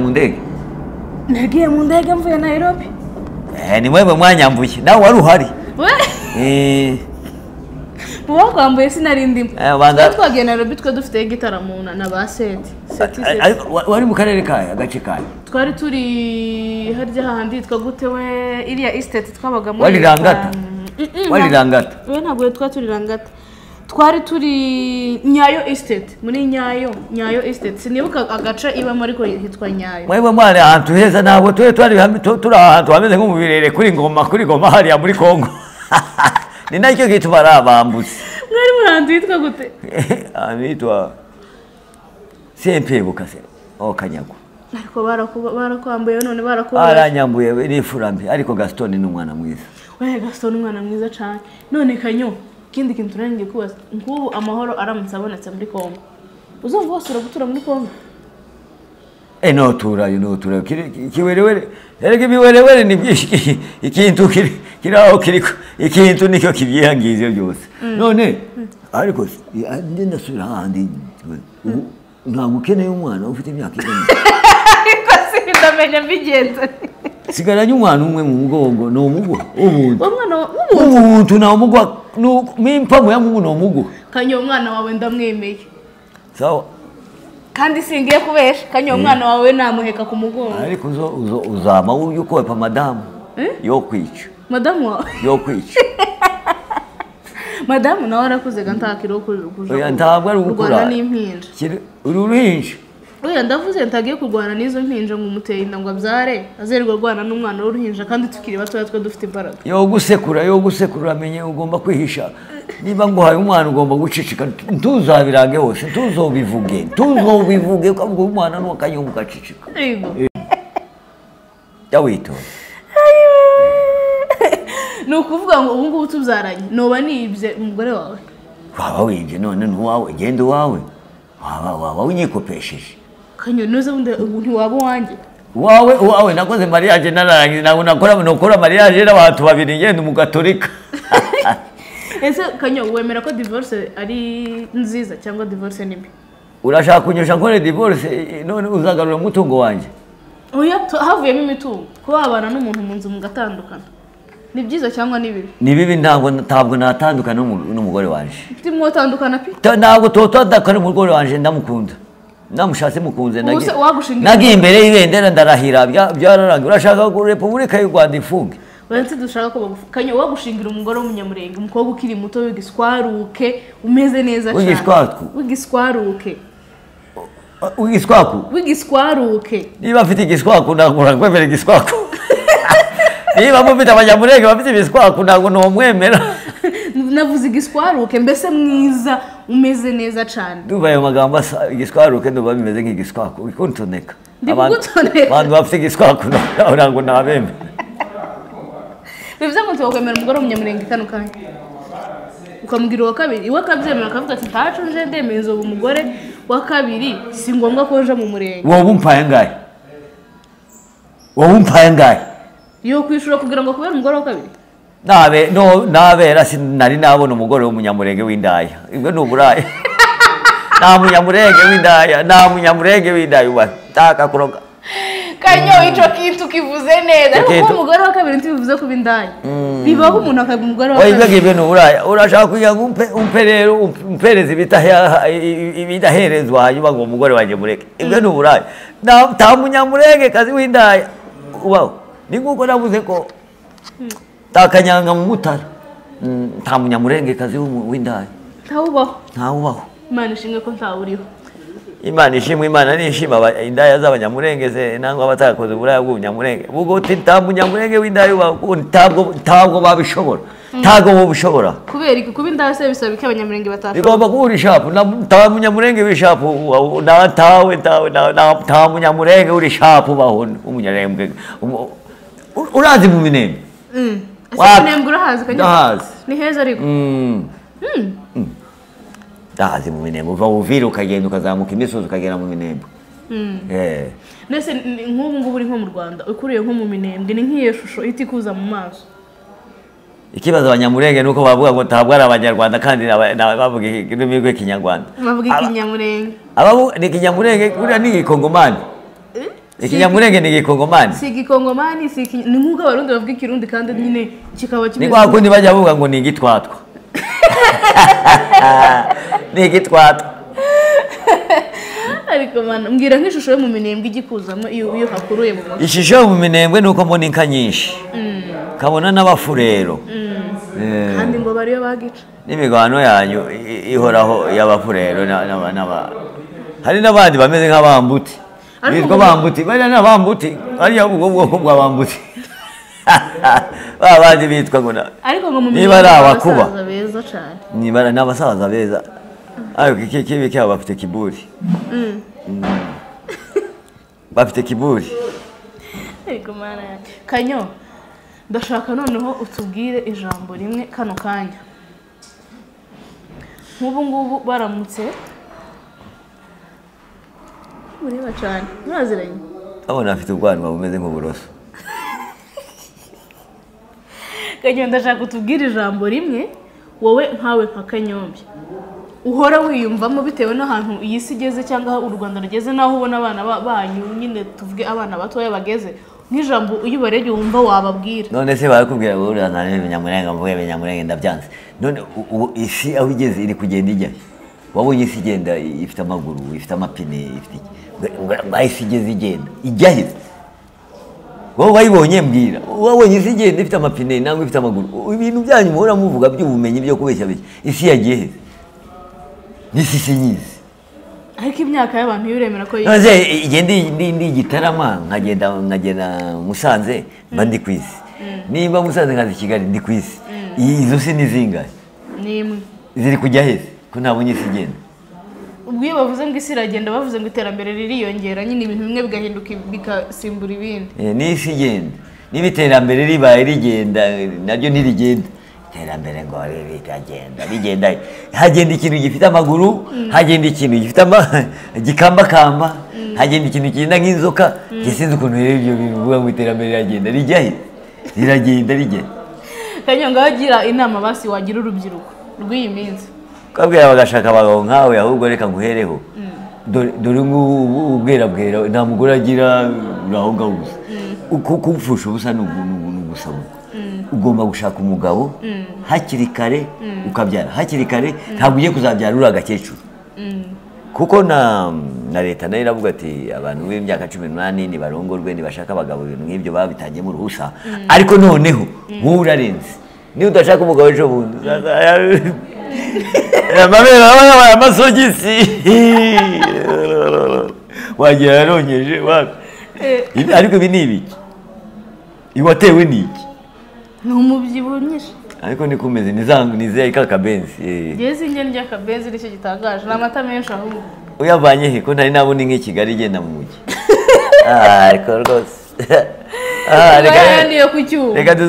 mundege nagiye mu ndege mvuye nairobi eh ni mwewe mwanyambuye nawe wari uhari we eh uwo kwambuye sinarindi mba eh banga twagiye nairobi twe dufite igitaramo na- na ba seti Seti, seti. ariko wa- wari mu karere kahe agace kahe twari turi harya hahandi yitwa gute we iriya isiteti twabaga muri Wari Rangata? Mm, mm, wari nta- rangata we ntabwo yari twari turi rangata twari turi nyayo isiteti muri nyayo nyayo isiteti sinibuka agace ibamo ariko hitwa nyayo mwewe mwari ahantu heza ntabwo turi turi hamwe- tu- turi ahantu hameze nko mu birere kuri ngoma kuri ngoma hariya muri kongo ni nacyo gituma ari abambuzi mwari muri ahantu hitwa gute anitwa sempebuka se o kanyago ariko barakuba- barakwambuye none barakubabaje aranyambuye we, ni furambi ariko gaston ni umwana mwiza we gaston ni umwana mwiza cyane none kanyo ikindi kintu turangije kubaza nk'ubu amahoro aramutse abonetse muri congo uzumva wose uragutura muri congo E no turayo no turayo kiri kiwerewere erega ibiwerewere ni byinshi ikintu kiri kiri aho kiri ikintu nicyo kibyihangiza byose none ariko si- i- ndi ndasubira hahandi ubu ntabwo ukeneye umwana ufite imyaka ingana ariko sindamenya mbigenza sigaranye umwana umwe mu mugongo ni umugwa w'ubuntu uwo mwana wawe w'ubuntu ni umugwa ni impamvu ya mungu ni umugwa kanyo umwana wawe ndamwemeye sawa kandi singiye kubesha kanyo umwana wawe namuheka ku mugongo ariko uzo uzo uzama uyu kopa madamu yo kwica madamu wawe yo kwica madamu nawe arakuze ga ntakiriho kurira ukuja Oya, ku- ntabwo ari ugukura. kurwana n'impinja Kiri- uri uruhinja oya ndavuze ntagiye kurwana n'izo mpinja ngo umuteye inda ngo abyare azerirwa arwana n'umwana w'uruhinja kandi tukiri batoya twe dufite imbaraga yo gusekura yo gusekura amenye ugomba kwihisha niba nguhaye umwana ugomba gucicika ntuzabirange hose ntuzobivuge ntuzobivuge ukavuga uyu mwana ni akanyungu gacicika Yego. jya witonda ni ukuvuga ngo ubu ngubu tubyaranye ntuba nibye umugore wawe waba winje none ntuwawe genda uwawe waba waba unyikopesheje kanyo ntuze wenda ubu ntiwaba uwanjye uwawe uwawe nakoze mariage nararangiza ntabwo nakora nukora mariage n'abantu babiri ngenda umugatolika ese kanyo wemera ko divorce ari nziza cyangwa divorce ni mbi urashaka kunyusha nkore divorce eh, none uzagarura umutungo wanjye oya tu- havuyemo imitungo kuba wabana n'umuntu mu nzu mugatandukana ni byiza cyangwa ni bibi ni bibi ntabwo ntabwo natandukana n'umu- n'umugore wanjye timwotandukana pe Ta- ntabwo totadakana umugore wanjye ndamukunda namushatse mukunze Ubuse nagiye- wagushinga nagiye imbere y'ibendera ndarahira bya- byararangiye urashaka ko repubulika y'u rwanda ifunge uretse dushaka ko bagufu kanyo wagushingira umugore w'umunyamurenge umukobwa ukiri muto w'igiswaruke umeze neza cyane W'igiswatwu? w'igiswaruke Uh, igiswaku w'igiswaruke niba mfite igiswaku ntabwo urakwemera igiswaku niba mufite abanyamurenge bafite ibiswaku ntabwo ntumwemera navuze igiswaruke mbese mwiza umeze neza cyane ndumva ayo magambo asa igiswaruke ndumva bimeze nk'igiswaku bikuntoneka Ndi Abantu- kugutoneka. abantu bafite igiswaku ntabwo ntabwo ntabemera bivuze ngo ntiwakwemera umugore w'umunyamurenge itanu kanya ukamubwira uwa kabiri iwe akabyemera akavuga ati ntacu nje ndemeza ubu umugore wa kabiri si ngombwa ko nje mu murenge wowe umpaye angahe wowe umpaye angahe yo kwishyura kugira ngo kubera umugore wa kabiri Nabe, no, nabera sinari nabona umugore w'umunyamurenge w'indaya ibyo ni uburaya nta munyamurenge w'indaya nta munyamurenge w'indaya uba taka kuroga kanyo icyo kintu kivuze Icyo neza ariko kuba kintu- umugore wa kabiri ntibivuze kuba indaya bibaho umuntu akaba umugore wa oya ibyo kabiri ngibyo ni uburaya urashaka kugira ngo umpe, umpe rero ump- umpereze ibitaha- i- i- ibidaherezwa hanyuma ngo umugore wanjye mureke ibyo ni uburaya Na- nta munyamurenge kazi w'indaya ubaho ni nk'uko navuze ko takanyanga mu mutara Mm, nta munyamurenge kazi w'indaya ntawubaho ntawubaho imana ishimwe ko ntawuriho imana ishimwe imana nishima aba- indaya z'abanyamurenge se nangwa abatakoze uburaya bw'ubunyamurenge ubwo uti nta munyamurenge w'indaya ubaho ubu ntabwo ntabwo babishobora ntabwo bubishobora kubera iki kuba indaya se bisaba ko abanyamurenge batashoboye bigomba kuba uri shapu na- nta munyamurenge uri shapu ubaho. nta ntawe ntawe nta- nta- nta munyamurenge uri shapu ubaho umunyamurenge umu- u- urazi mu minembe Mm. Ese Wa- kunembwa urahazi kanyo ndahazi ni heza ariko Mm. Mm. ndahazi mu minembe uva buvire ukagenda ukazamuka imisozi ukagera mu minembe Mm. Eh. mbese ni- nk'ubu ngubu uri nko mu rwanda ukuriye nko mu minembwe ni nk'iyo shusho ihita ikuza mu maso ikibazo abanyamurenge ni uko bavuga ngo ntabwo ari abanyarwanda kandi ni aba- ni abavuga ururimi rw'ikinyarwanda bavuga Aba- ikinyamurenge abavu- ni ikinyamurenge kuriya ni ikongomani ikinyamurenge ni igikongomani si igikongomani si iki ni nk'uko abarundi bavuga ikirundi kandi nyine kikaba ni kimeze kwa kundi bajya bavuga ngo ni igitwatwa ni igitwatwa ariko mana mbwira nk'ishusho yo mu minembwe igikuzamo iyo iyo hakuruye mu mutwe ishusho yo mu minembwe ni uko mbona inka nyinshi kabona n'abafurero Eh, kandi ngo bariyo bagica n'imigwano yanyu i- ihoraho y'abafurero na- n'aba- n'aba- hari n'abandi bameze nk'abambuti Ariko bitwa ngo- bambuti bariya ni abambuti bariya ubwo bwoko bwa bambuti ba bandi bitwa ngo na- ariko ngo mu Niba minembwe ari hari abakuba. abasaza beza cyane ni bara- ni abasaza beza ariko iki kibi cyabo bafite kiburi Mm. bafite kiburi ariko mana yanjye kanyo ndashaka noneho utubwire ijambo rimwe kano kanya nk'ubu ngubu baramutse mureba cyane muraziranye abona bafite ubwanwa bumeze nk'uburoso kanyo ndashaka utubwire ijambo rimwe wowe nkawe nka kanyombe uhora wiyumvamo bitewe n'ahantu iyi si igeze cyangwa aho u rwanda rugeze n'aho ubona abana ba- banyu nyine tuvuge abana batoya bageze nk'ijambo iyo ubarebye wumva wababwira none se barakubwira ngo urazana n'ibinyamurenga mvuge ibinyamurenga ndabyanze none u- ubu isi aho igeze iri kugenda ijya wabonye isi igenda i- ifite amaguru ifite amapine ifite iki Ngo- ngo- ngo aho isi igeze igenda ijya he wowe wayibonye mbwira wabonye isi igenda ifite amapine nangwa ifite amaguru U- ibintu byanyu muhora muvuga by'ubumenyi byo kubeshya beshya isi yagiye he n'isi sinyizi ariko imyaka y'abantu iyo uremera ko yiga none igihe ndi- ndi ndi igitarama nkagenda nkagenda musanze mba ndi ku isi nimba musanze nkaza i kigali ndi ku isi I- izo si ni zingahe ni imwe ziri kujya heza ko ntabonye isi igenda ubwo iyo bavuze ngo isi iragenda bavuze ngo iterambere ririyongera nyine ibintu bimwe bigahinduka bigasimbura ibindi Eh, ni isi igenda niba iterambere ribaye rigenda eh, naryo ntirigenda iterambere ngo ri- riragenda rigenda hagenda ikintu gifite amaguru hagenda ikintu gifite ama- gikambakamba hagenda ikintu kigenda nk'inzoka njye sinzi ukuntu rero ibyo bintu uvuga ngo iterambere riragenda rijya he riragenda rijya he kanyanga agira inama basi wagira urubyiruko rw'iyi minsi kabwira bagashaka abagabo nkawe ahubwo reka nguhereho Dore- dore ngubu ubu- ubwera bwera nta mugore agira uraho ngaho gusa uko kupfusha ubusa ni ugu- ni ugu- ni ugusaba ubukwe. ugomba gushaka umugabo hakiri kare ukabyara hakiri kare ntabwo ugiye kuzabyara uri agakecuru kuko na na leta nayo iravuga ati abantu b'imyaka cumi n'umunani ntibarongorwe ntibashaka abagabo ibintu nk'ibyo babitangiyemo uruhusa ariko noneho wowe urarenze niba udashaka umugabo ejo bundi amabere aba yabaye amasogisi wagira yaronkeje wa- Eh. Ibi- ariko ibi ni ibiki iwatewe ni iki ni umubyibuho nyinshi ariko niko umeze ni za ni za kakabenzi eh. ngeze ingeni ry'akabenzi nicyo gitangaje ni amata menshi ahubwo uyavanye he ko ntari nabona inka i kigali igenda mu mujyi Ah, ariko rwose Ah, reka- niyo ku cyuma reka duze